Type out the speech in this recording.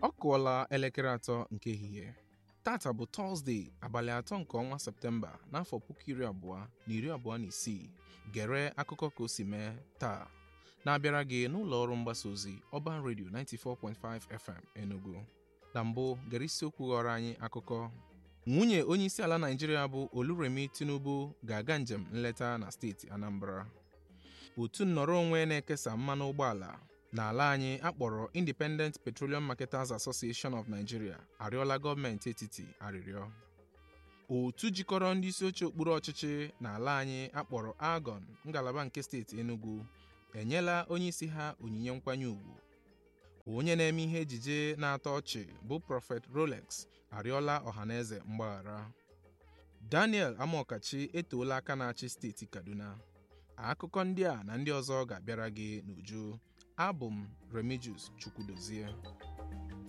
ọ kụọla elekere atọ nke ehihie tata bụ tọzdee abalị atọ nke ọnwa septemba n'afọ puku iri abụọ na iri abụọ na isii gere akụkọ ka o si mee taa na-abịara gị n'ụlọ ọrụ mgbasa ozi Urban Radio 94.5 FM Enugu na mbụ gere isiokwu ghọrọ anyị akụkọ nwunye onyeisi ala Naịjirịa bụ Oluremi Tinubu ga-aga njem nleta na steeti Anambra otu nnọrọ onwe na-ekesa mmanụ ụgbọala n'ala anyị akpọrọ Independent Petroleum Marketers Association of Nigeria arịọla gọọmenti etiti arịrịọ otu jikọrọ ndị isi oche okpuru ọchịchị n'ala anyị akpọrọ AGON ngalaba nke steeti Enugu enyela onyeisi ha onyinye nkwanye ùgwù onye na-eme ihe ejije na-atọ ọchị bụ Prophet Rolex arịọla ọhaneze mgbaghara Daniel Amokachi etoola aka na-achị steeti Kaduna akụkọ ndị a na ndị ọzọ ga-abịara gị n'uju abụ m Remigius Chukwudozie